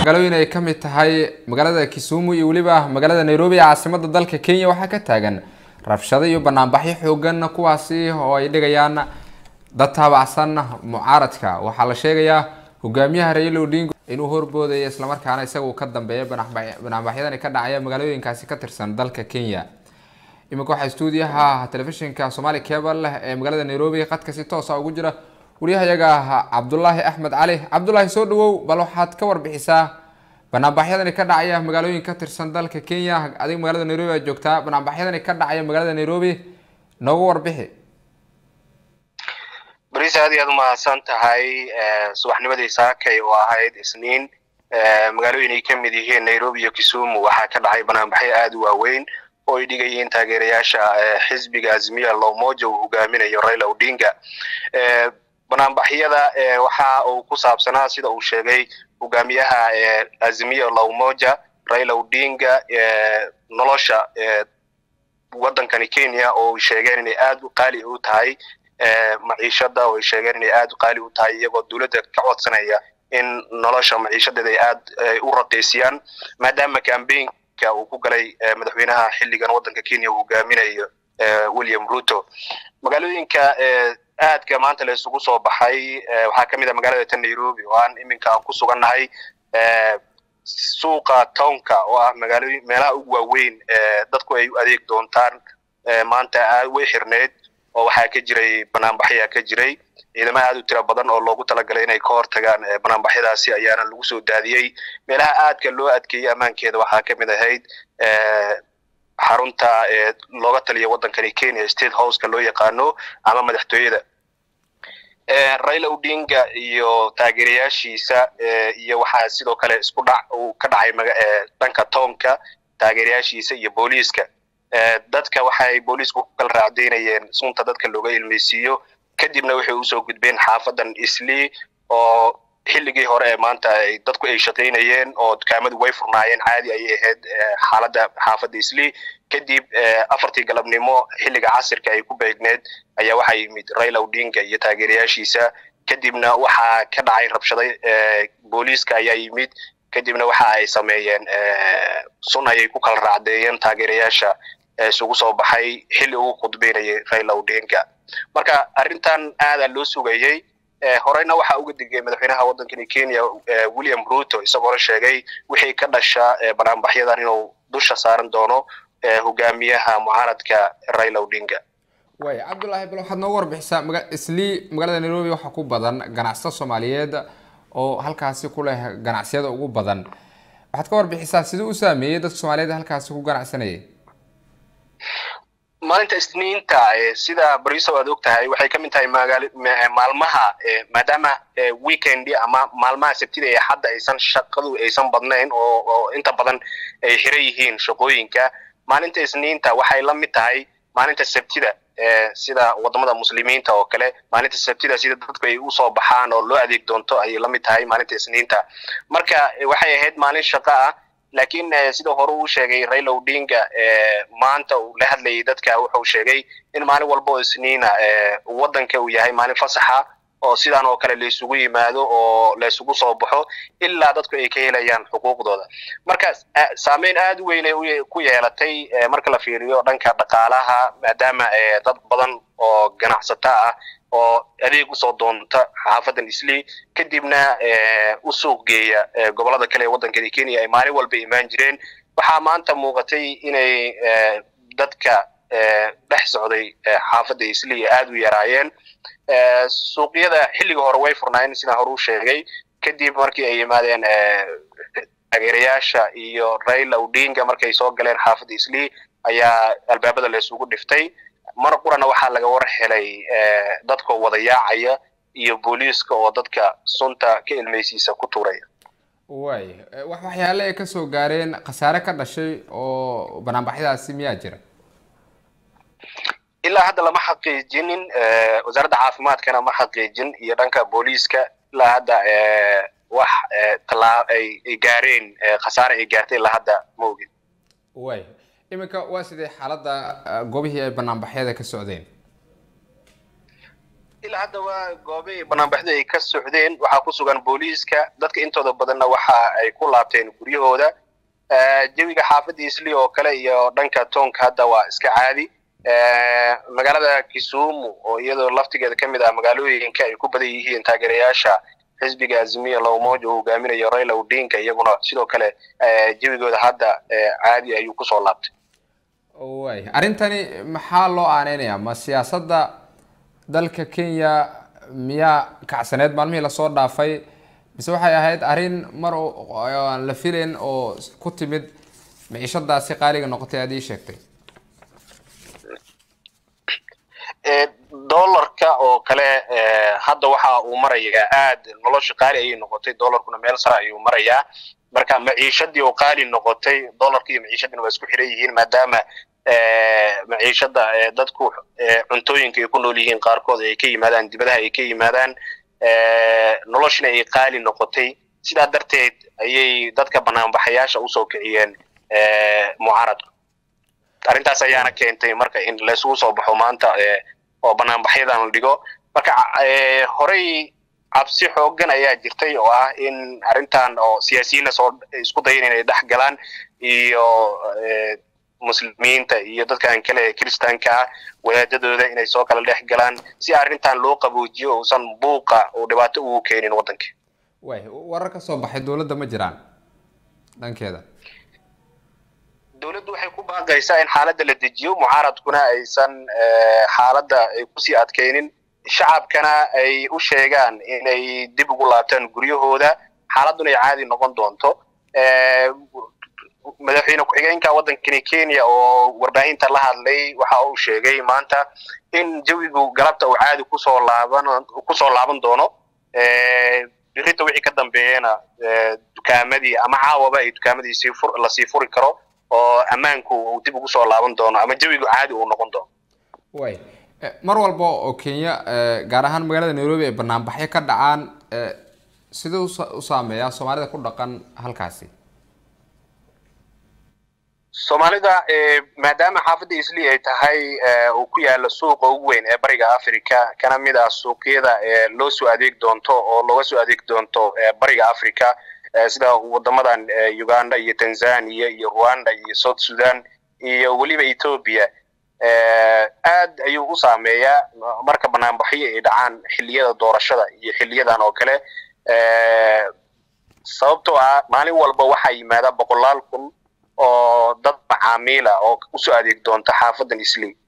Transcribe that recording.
magaalooyin ay ka mid tahay magaalada kisumu iyo weliba magaalada nairobi ee caasimada dalka kenya waxaa ka taagan rabshado iyo banaanbaxyo xoogan kuwaasi oo ay dhigayaan dad taabacsan mucaaradka waxaa la sheegayaa hogaamiyaha raila odingo inuu horboodaya islamarkaana isaga uu ka dambeeya banaanbaxyadani ka dhacaya magaalooyinkaasi ka tirsan dalka kenya iminka waxaa stuudiyaha telefishinka somali cable ee magaalada nairobi qadka si toosa ugu jira wariyahayaga cabdulaahi axmed cali cabdulaahi soo dhawow bal waxaad ka warbixisaa banaanbaxyadani ka dhacaya magaalooyin ka tirsan dalka kenya adiga magaalada nairobi aad joogtaa banaanbaxyadani ka dhacaya magaalada nairobi nooga warbixi bariis aad iyo aad umahadsan tahay subaxnimadii saakay oo ahayd isniin magaalooyin ay ka mid yihiin nairobi iyo kisumu waxaa ka dhacay banaanbaxyo aada u waaweyn oo ay dhigayeen taageerayaasha xisbiga azimiya lomoja uu hogaaminayo raila odinga banaanbaxyada waxa uu ku saabsanaa sida uu sheegay hogaamiyaha azimiya lomoja raila odinga nolosha waddankani kenya oo ay sheegeen inay aada u qaali u tahay maciishada oo ay sheegeen inay aada u qaali u tahay iyagoo dowladda ka codsanaya in nolosha maciishadeeda ay aad u raqiisiyaan maadaama cambaynka uu ku galay madaxweynaha xilligan waddanka kenya uu hogaaminayo william ruto magaalooyinka aadka maanta la isugu soo baxay waxaa ka mid ah magaalada ta nairobi oo aan iminka aan ku sugannahay suuqa townka oo ah magaalooyin meelaha ugu waaweyn dadku ay u adeeg doontaan maanta way xirneyd oo waxaa ka jiray banaanbaxyaa ka jiray ciidamo aad u tira badan oo loogu talagalay inay ka hortagaan banaanbaxyadaasi ayaana lagu soo daadiyey meelaha aadka loo adkeeyey ammaankeeda waxaa ka mid ahayd xarunta looga taliya waddankani kenya state houseka loo yaqaano ama madaxtooyada raila odinga iyo taageerayaashiisa iyo waxaa sidoo kale isku dhac uu ka dhacay dhanka townka taageerayaashiisa iyo booliiska dadka waxay booliisku ku kala raacdaynayeen sunta dadka looga ilmeysiiyo kadibna waxay usoo gudbeen xaafadan islii oo xilligii hore ee maanta dadku ay shaqaynayeen oo dukaamadu way furnaayeen caadi ayay ahayd xaaladda xaafadda islii kadib afartii galabnimo xilliga casirka ay ku beegneed ayaa waxaa yimid raila odinga iyo taageerayaashiisa kadibna waxaa ka dhacay rabshaday booliiska ayaa yimid kadibna waxa ay sameeyeen sun ayay ku kala raacdeeyeen taageerayaasha isugu soo baxay xilli uu khudbeynayay raila odinga marka arrintan aadaa loo sugayey horeyna waxaa uga digay madaxweynaha waddankani kenya william ruto isagoona sheegay wixii ka dhasha banaanbaxyadan inuu dusha saaran doono hogaamiyaha mucaaradka raila odinga way cabdullaahi bal waxaad nooga warbixisaa maga islii magaalada nairobi waxaa ku badan ganacsato soomaaliyeed oo halkaasi ku leh ganacsiyada ugu badan waxaad ka warbixisaa siduu u saameeyey dadka soomaaliyeed halkaasi ku ganacsanayay maalinta isniinta sida bariso aad og tahay waxay ka mid tahay maalmaha maadaama weekendi ama maalmaha sabtida ee hadda aysan shaqadu aysan badnayn oo inta badan ay xiran yihiin shaqooyinka maalinta isniinta waxay la mid tahay maalinta sabtida sida wadamada muslimiinta oo kale maalinta sabtida sida dadku ay usoo baxaan oo loo adeeg doonto ayay la mid tahay maalinta isniinta marka waxay ahayd maalin shaqo ah laakiin sida hore uu sheegay raila odinga maanta uu la hadlayay dadka wuxuu sheegay in maalin walba oo isniina waddanka uu yahay maalin fasaxa oo sidaan oo kale laysugu yimaado oo laysugu soo baxo ilaa dadku ay ka helayaan xuquuqdooda marka saameyn aada u weynay ku yeelatay marka la fiiriyo dhanka dhaqaalaha maadaama dad badan oo ganacsato ah oo adeeg usoo doonta xaafadan islii kadibna u suuq geeya gobolada kale ee waddankani kenya ay maalin walba imaan jireen waxaa maanta muuqatay inay dadka dhex socday xaafadda islii aada u yaraayeen suuqyada xilliga hore way furnaayeen sidaan hore u sheegay kadib markii ay yimaadeen taageerayaasha iyo raila odinga markay soo galeen xaafadda islii ayaa albaabada laysugu dhiftay mar qurana waxaa laga war helay dadka wada yaacaya iyo booliiska oo dadka sunta ka ilmeysiisa ku tuuraya way wax waxyaale ay kasoo gaareen khasaare ka dhashay oo banaanbaxyadaasi miyaa jira ilaa hadda lama xaqiijinin wasaaradda caafimaadkana ma xaqiijin iyo dhanka booliiska ilaa hadda wax talaa ay gaareen khasaare ay gaartay ilaa hadda ma ogin way iminka waa sidee xaaladda goobihii ay banaanbaxyada ka socdeen ilaa hadda waa goobay banaanbaxdu ay ka socdeen waxaa ku sugan booliiska dadka intooda badanna waxa ay ku laabteen guryahooda jawiga xaafadda isli oo kale iyo dhanka toonka hadda waa iska caadi magaalada kisumu oo iyadoo laftigeeda ka mid ah magaalooyinka ay ku badan yihiin taageerayaasha xisbiga azimiya lowmoja uu hogaaminayo raila odinka iyaguna sidoo kale jawigooda hadda caadi ayuu kusoo laabtay way arrintani maxaa loo aaneynaya ma siyaasadda dalka kenya miyaa kacsaneed maalmihii lasoo dhaafay mise waxay ahayd arrin mar aan la filayn oo ku timid miciishadaasi qaaliga noqotay aad ii sheegtay dollarka oo kale hadda waxa uu marayaa aad nolosha qaali ayay noqotay dollarkuna meel sare ayuu marayaa marka maciishadii oo qaali noqotay dollarka iyo maciishadina waa isku xiran yihiin maadaama maciishada dadku cuntooyinka ay ku nool yihiin qaarkood ay ka yimaadaan dibadaha ay ka yimaadaan noloshina ay qaali noqotay sidaa darteed ayay dadka banaanbaxayaasha usoo kiciyeen mucaaradku arrintaas ayaana keentay marka in laysugu soo baxo maanta oo banaanbaxyadan la dhigo marka horey cabsi xoogan ayaa jirtay oo ah in arrintan oo siyaasiyiinna soo isku dayan inay dhex galaan iyo muslimiinta iyo dadkan kale ee kiristaanka ah wadaadadooda inay soo kala dhex galaan si arrintan loo qaboojiyo uusan buuqa uu dhibaato ugu keenin waddanka way warar ka soo baxay dowladda ma jiraan dhankeeda dowladdu waxay ku baaqaysaa in xaaladda la dejiyo mucaaradkuna aysan xaaladda ay kusii adkaynin shacabkana ay u sheegaan inay dib ugu laabtaan guryahooda xaaladduna ay caadi noqon doonto madaxweyne ku-xigeenka waddankani kenya oo warbaahinta la hadlay waxa uu sheegay maanta in jawigu galabta uu caadi kusoo laaban kusoo laaban doono birinta wixii ka dambeeyana dukaamadii ama caawaba ay dukaamadii sii fur lasii furi karo oo ammaanku uu dib ugu soo laaban doono ama jawigu caadi uu noqon doono way mar walba oo kenya gaar ahaan magaalada nairobi ay banaanbaxyo ka dhacaan sidee u saameeyaa soomaalida ku dhaqan halkaasi soomaalida maadaama xaafadda isli ay tahay uu ku yaalo suuqa ugu weyn ee bariga africa kana mid ah suuqyada loo soo adeeg doonto oo looga soo adeeg doonto bariga africa sida wadamadan uganda iyo tanzania iyo rwanda iyo south sudan iyo weliba ethoobia aad ayuu u saameeyaa marka banaanbaxyo ay dhacaan xilliyada doorashada iyo xiliyadan oo kale sababtoo ah maalin walba waxaa yimaada boqolaal kun oo dad macaamiila oo usoo adeeg doonta xaafadan isli